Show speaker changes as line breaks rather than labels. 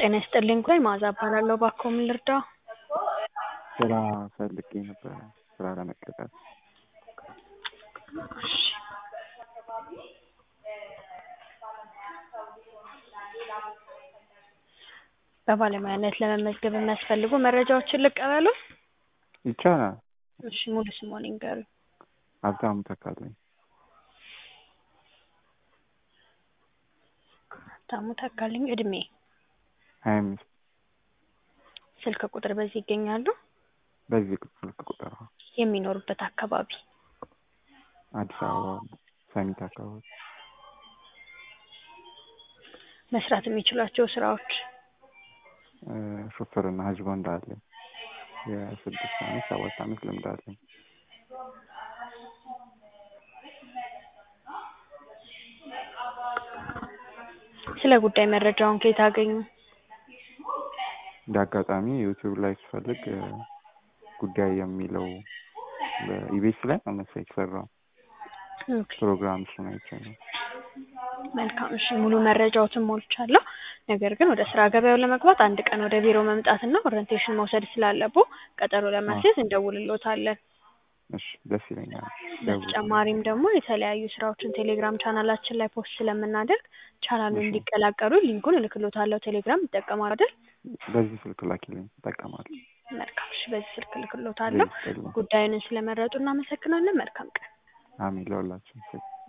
ጤና ይስጥልኝ ጉዳይ መዓዛ እባላለሁ። እባክዎ ምን ልርዳዎ?
ስራ ፈልጌ ነበረ ስራ ለመቀጠር።
እሺ በባለሙያነት ለመመዝገብ የሚያስፈልጉ መረጃዎችን ልቀበሉ?
ይቻላል።
እሺ ሙሉ ስምዎን ይንገሩኝ?
ሀብታሙ ተካልኝ።
ሀብታሙ ተካልኝ እድሜ?
ሀያ አምስት
ስልክ ቁጥር በዚህ ይገኛሉ?
በዚህ ስልክ ቁጥር አዎ።
የሚኖሩበት አካባቢ?
አዲስ አበባ ሰሚት አካባቢ።
መስራት የሚችሏቸው ስራዎች?
ሹፍርና ህዝብ ወንድ አለኝ። የስድስት አመት ሰባት አመት ልምድ አለኝ።
ስለ ጉዳይ መረጃውን ከየት አገኙ?
እንደ አጋጣሚ ዩቲዩብ ላይ ስፈልግ ጉዳይ የሚለው በኢቢኤስ ላይ ነው መሰለኝ የተሰራው
ኦኬ
ፕሮግራም እሱን አይቼ ነው።
መልካም እሺ ሙሉ መረጃዎትን ሞልቻለሁ። ነገር ግን ወደ ስራ ገበያው ለመግባት አንድ ቀን ወደ ቢሮ መምጣትና ኦሪንቴሽን መውሰድ ስላለብዎ ቀጠሮ ለማስያዝ እንደውልልዎታለን።
እሺ ደስ ይለኛል።
በተጨማሪም ደግሞ የተለያዩ ስራዎችን ቴሌግራም ቻናላችን ላይ ፖስት ስለምናደርግ ቻናሉን
እሺ።
እንዲቀላቀሉ ሊንኩን እልክልዎታለሁ። ቴሌግራም ይጠቀማሉ አይደል?
በዚህ ስልክ ላኪልኝ እጠቀማለሁ።
መልካም እሺ በዚህ ስልክ እልክልዎታለሁ።
ይስጥልኝ።
ጉዳዩን ስለመረጡ እናመሰግናለን። መልካም ቀን።
አሜን ለሁላችን።